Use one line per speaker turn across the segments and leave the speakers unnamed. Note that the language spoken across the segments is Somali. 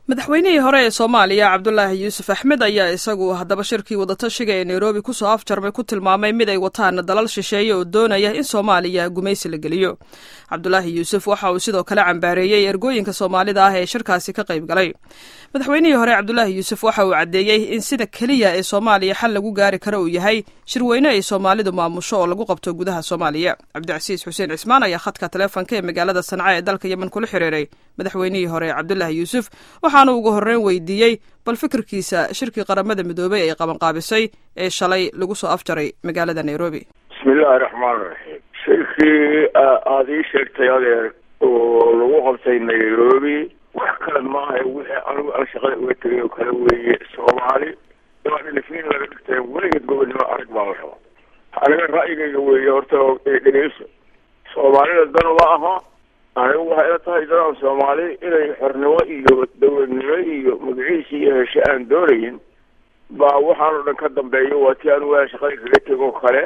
madaxweynihii hore ee soomaaliya cabdulaahi yuusuf axmed ayaa isagu haddaba shirkii wadatashiga ee nairobi kusoo afjarmay ku tilmaamay mid ay wataan dalal shisheeye oo doonaya in soomaaliya gumaysi la geliyo cabdulaahi yuusuf waxa uu sidoo kale cambaareeyey ergooyinka soomaalida ah ee shirkaasi ka qayb galay madaxweynihii hore cabdulaahi yuusuf waxa uu caddeeyey in sida keliya ee soomaaliya xal lagu gaari karo uu yahay shirweyne ay soomaalidu maamusho oo lagu qabto gudaha soomaaliya cabdicasiis xuseen cismaan ayaa khadka taleefonka ee magaalada sanca ee dalka yemen kula xiriiray madaxweynihii hore cabdulaahi yuusuf waxaana ugu horreyn weydiiyey bal fikirkiisa shirkii qaramada midoobey ay qabanqaabisay ee shalay lagu soo afjaray magaalada nairobi
bismillaahi raxmaan raxiim shirkii aada ii sheegtay adeer oo lagu qabtay nairobi wax kale maaha wixii anigu aan shaqada uga tegay oo kale weeye soomaali waa dhilifiin laga dhigtay weligeed gobonnimo arag baa la raba aniga ra'yigayga weeye horta dhegeyso soomaalida dan uma aha anigu waxay ila tahay dadaan soomaali inay xornimo iyo dowladnimo iyo magaciisi iyo heshe aan doonayin baa waxaan oo dhan ka dambeeyo waa ti anigu aan shaqada kaga tego kale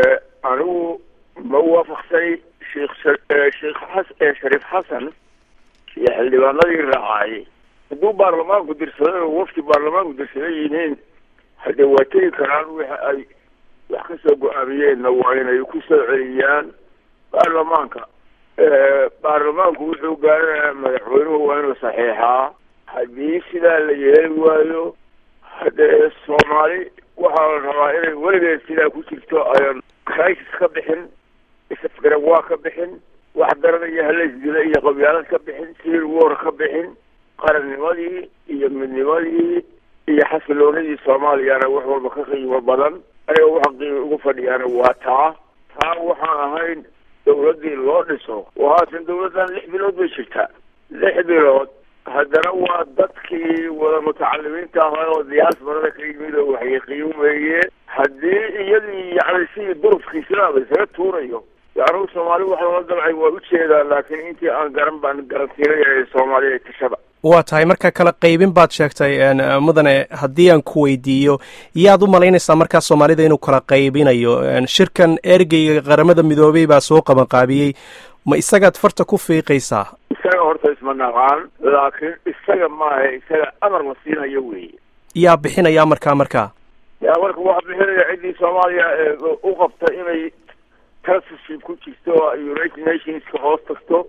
anigu ma waafaqsay sheikh sheikh xas shariif xasan iyo xildhibaanadii raacay hadduu baarlamaanku dirsaday oo wafti baarlamaanku dirsaday yihiin haddee waa tegi karaan wix ay wax kasoo go-aamiyeenna waa inay ku soo celiyaan baarlamaanka baarlamaanku wuxuu gaaranayaa madaxweynuhu waa inuu saxiixaa haddii sidaa la yeeli waayo haddee soomaali waxaa la rabaa inay weligeed sidaa ku jirto ayan crisis ka bixin isafgaran waa ka bixin wax daranaya halaysdila iyo qabyaalad ka bixin civil war ka bixin qarannimadii iyo midnimadii iyo xasiloonidii soomaaliyana wax walba ka qiimo badan aniga waxa qiimi ugu fadhiyaana waa taa taa waxaan ahayn dawladdii loo dhiso oo haatan dawladdan lix bilood bay jirtaa lix bilood haddana waa dadkii wada mutacalimiinta ahaa oo diyaasbarada ka yimid oo waxyaqiin weeye haddii iyadii yacni sidii durufkiislaaba isaga tuurayo anugu soomaali waxa lala damcay waa ujeedaa laakiin intii aan garan baan garansiinaya soomaaliya ee tashada
waa tahay marka kala qaybin baad sheegtay mudane haddii aan ku weydiiyo yaad u malaynaysaa markaa soomaalida inuu kala qaybinayo shirkan ergeyga qaramada midoobey baa soo qabanqaabiyey ma isagaad farta ku fiiqaysaa
isaga horta isma naqaan laakiin isaga maaha isaga amar la siinayo weeye
yaa bixinaya amarkaa markaa
yaa marka waxaa bixinaya ciddii soomaaliya u qabta inay trustship ku jirto united nationska hoos tagto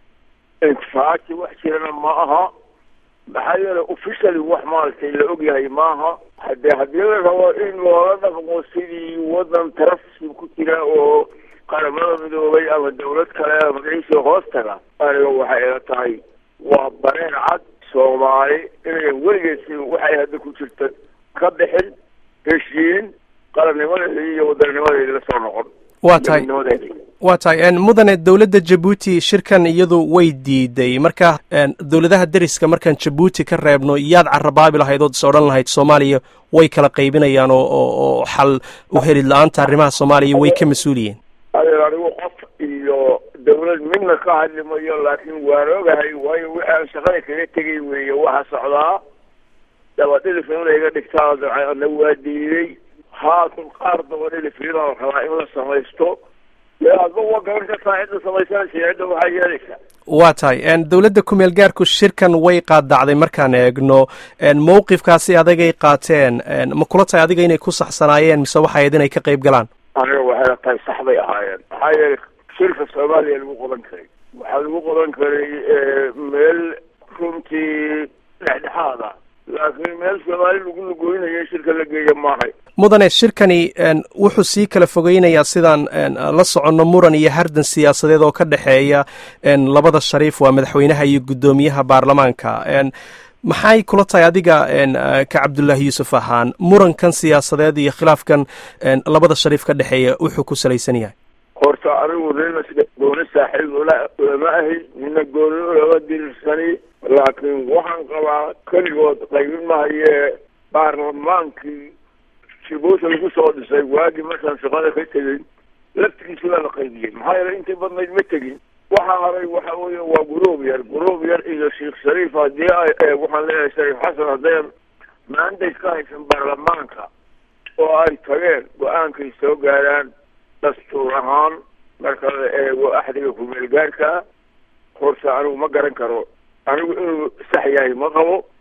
intifaaci wax jirana ma aha maxaa yeelay officially wax maaragtay la ogyahay maaha hadee haddii la rabo in loola dhaqmo sidii wadan trustship ku jira oo qaramada midoobay ama dawlad kale magaciisa hoos taga aniga waxay ila tahay waa bareer cad soomaali inayan weligeed si waxay hadda ku jirta ka bixin heshiin qarannimadeeda iyo wadanninimadeeda la soo noqon
waa tahay waa tahay mudane dowladda jabuuti shirkan iyadu way diiday marka dowladaha deriska markaan jabuuti ka reebno yaad carabaabi lahayd ood is odhan lahayd soomaaliya way kala qaybinayaan oo oo xal u helid la-aanta arrimaha soomaaliya way ka mas-uul yihiin
adeer anigu qof iyo dawlad midna ka hadli mayo laakiin waan ogahay waayo waxaan shaqada kaga tegay weeye waxa socdaa dabadhilif in layga dhigtaa dabcana waa diiday haatan qaar dabadhilifina la rabaa in la samaysto dee adba waa gaban kartaa cidda samaysanaysa cidda waxaa yeelaysa
waa tahay dowladda kumeel gaarku shirkan way qaadacday markaan eegno mawqifkaasi adagay qaateen ma kula tahay adiga inay ku saxsanaayeen mise waxay ahayd inay ka qayb galaan
aniga waxay la tahay sax bay ahaayeen maxaa yeelay shirka soomaaliya lagu qodan karay waxaa lagu qodan karay meel runtii dhexdhexaada laakiin meel soomaali lagu lugooynayo shirka la geeya maahay
mudane shirkani wuxuu sii kala fogeynayaa sidaan la soconno muran iyo hardan siyaasadeed oo ka dhexeeya labada shariif waa madaxweynaha iyo guddoomiyaha baarlamaanka maxay kula tahay adiga ka cabdullaahi yuusuf ahaan murankan siyaasadeed iyo khilaafkan labada shariif ka dhexeeya wuxuu ku salaysan yahay
horta anigu nina gooni saaxiib ulama ahi nina gooni ulama dirirsani laakiin waxaan qabaa keligood qaybin mahayee baarlamaankii jibuuti lagu soo dhisay waagii markaan shaqada ka tegey laftigiisi baa la qaybiyey maxaa yeelay intii badnayd ma tegin waxaa haray waxa weeye waa guruub yar guruub yar iyo sheikh shariif haddii ay waxaan leeyahay shariif xasan hadday maandays ka haysan baarlamaanka oo ay tageen go-aankay soo gaaraan dastuur ahaan marka la eego axdiga kumeel gaarka horta anigu ma garan karo anigu inuu sax yahay ma qabo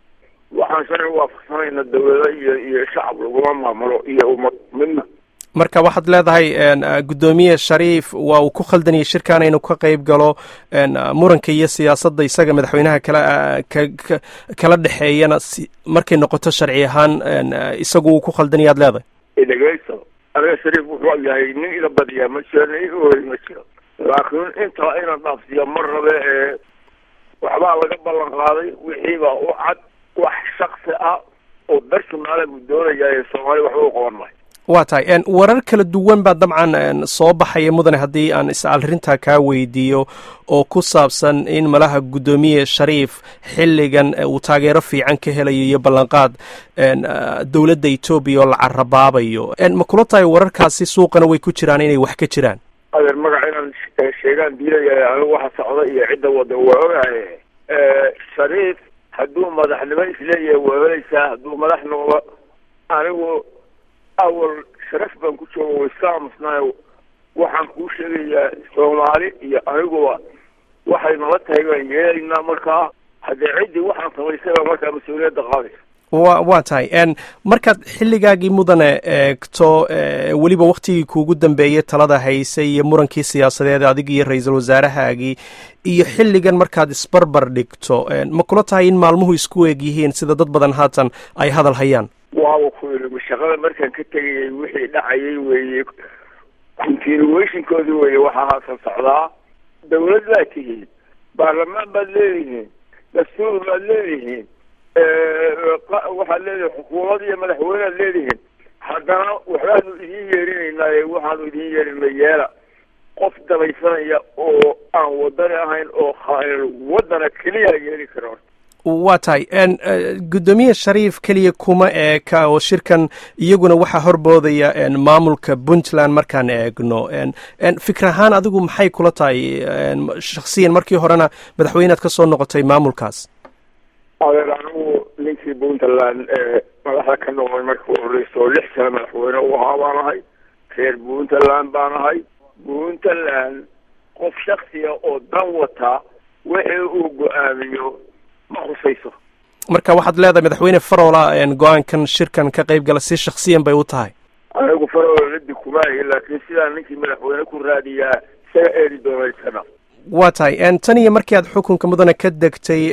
waxaan sharci waafaqsanayna dawlada iyo iyo shacab laguma maamulo iyo ummad midna
marka waxaad leedahay guddoomiye shariif waa uu ku khaldanayay shirkan inuu ka qayb galo muranka iyo siyaasadda isaga madaxweynaha kala kala dhexeeyana markay noqoto sharci ahaan isagu uu ku khaldanayaad leedahay
dhegeyso aniga shariif wuxuu yahay nin ila badiyaa ma jiro nin iga hori ma jiro laakiin intaa inaan dhaafsiiya mar rabe ee waxbaa laga ballan qaaday wixiibaa u cad wax shaksi ah oo bersonaala buu doonayaa ee soomaaliya waxba u qaban mahay
waa tahay warar kala duwan baa dabcan soo baxaya mudane haddii aan is arrintaa kaa weydiiyo oo ku saabsan in malaha guddoomiye shariif xilligan uu taageero fiican ka helayo iyo ballanqaad dowladda etoobiya oo la carabaabayo ma kula tahay wararkaasi suuqana way ku jiraan inay wax ka jiraan
adeer magac inaan sheegaan diidaya anigu waxa socda iyo cidda wada waa ogahay shariif hadduu madaxnimo isleeyahay waa helaysaa hadduu madax noqdo anigu awal sharaf baan ku jooga way iska aamusnaayo waxaan kuu sheegayaa soomaali iyo aniguba waxay nala tahay baan yeelaynaa markaa haddee ciddii waxaan samaysayba markaa mas-uuliyadda qaadaysa
wa waa tahay markaad xilligaagii mudane eegto weliba waktigii kuugu dambeeyey talada haysay iyo murankii siyaasadeed adig iyo ra-iisul wasaarahaagii iyo xilligan markaad isbarbar dhigto ma kula tahay in maalmuhu isku eeg yihiin sida dad badan haatan ay hadal hayaan
waaba ku ilimi shaqada markaan ka tegayay wixii dhacayay weeye continuationkoodii weeye waxaa haasan socdaa dawlad baad tihiin baarlamaan baad leedihiin dastuur baad leedihiin waxaad leedihiin xukuumad iyo madaxweynead leedihiin haddana waxbaanu idiin yeerinaynaaye waxaanu idiin yeerinay yeela qof dabaysanaya oo aan wadani ahayn oo wadana keliya yeeli kara horta
waa tahay guddoomiye shariif keliya kuma eeka oo shirkan iyaguna waxaa horboodaya maamulka puntland markaan eegno fikir ahaan adigu maxay kula tahay shaksiyan markii horena madaxweynead ka soo noqotay maamulkaas
adeer anigu ninkii puntland ee madaxda ka noqday markii u horeyso lix sano madaxweyne u ahaa baan ahay reer puntland baan ahay puntland qof shaksiya oo dan wata wixii uu go-aamiyo ma khusayso
marka waxaad leedahay madaxweyne farola go-aankan shirkan ka qayb gala si shaksiyan bay u tahay
anigu farola ladi kumaahi laakiin sidaa ninkii madaxweyne ku raadiyaa isaga eedi doonaysana
waa tahay tan iyo markii aad xukunka mudane ka degtay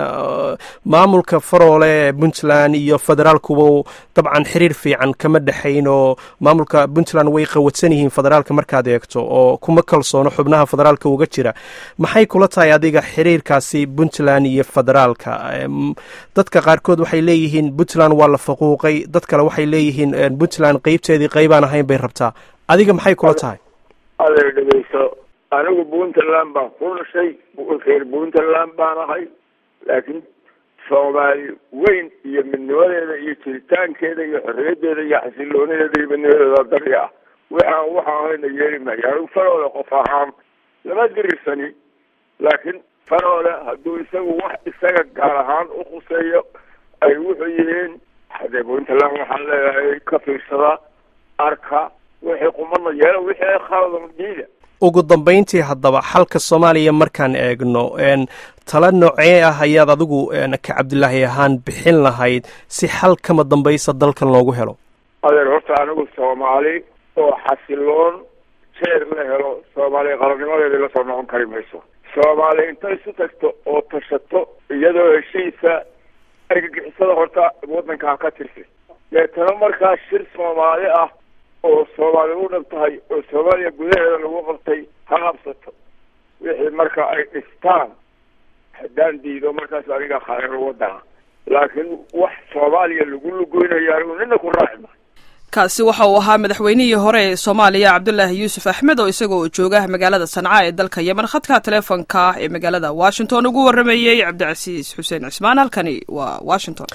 maamulka faroole ee puntland iyo federaalkuba dabcan xiriir fiican kama dhexayn oo maamulka puntland way qawadsan yihiin federaalka markaad eegto oo kuma kalsoono xubnaha federaalka uga jira maxay kula tahay adiga xiriirkaasi puntland iyo federaalka dadka qaarkood waxay leeyihiin puntland waa la faquuqay dad kale waxay leeyihiin puntland qeybteedii qeybaan ahayn bay rabtaa adiga maxay kula tahay
adeer dhegeyso anigu puntland baan ku dhashay reer puntland baan ahay laakiin soomaali weyn iyo midnimadeeda iyo jiritaankeeda iyo xorriyaddeeda iyo xasiloonadeeda iyo midnimadeeda dari ah waxaan waxa ahayna yeeli maayo anigu faroole qof ahaan lama dirirsani laakiin faroole hadduu isagu wax isaga gaar ahaan u khuseeyo ay wuxuu yihiin hadee puntland waxaan leeyahay ka fiirsada arka wixii qumana yeela wixii khaladan diida
ugu dambayntii haddaba xalka soomaaliya markaan eegno tala noocee ah ayaad adigu ka cabdilaahi ahaan bixin lahayd si xal kama dambaysa dalkan loogu helo
adeer horta anigu soomaali oo xasiloon jeer la helo soomaaliya qarannimadeedii lasoo noqon kari mayso soomaali intay isu tagto oo tashato iyadoo heshiisa argagixisada horta waddanka ha ka tirsi deetana markaa shir soomaali ah oo soomaali u dhab tahay oo soomaaliya gudaheeda lagu qabtay ha qabsato wixii marka ay dhistaan haddaan diido markaas aniga khayr wadana laakiin wax soomaaliya lagu lugoynayo anigu nina ku raaci maayo
kaasi waxa uu ahaa madaxweynihii hore ee soomaaliya cabdulaahi yuusuf axmed oo isagoo jooga magaalada sanca ee dalka yemen khadka teleefonka ee magaalada washington ugu warramayey cabdicasiis xuseen cismaan halkani waa washington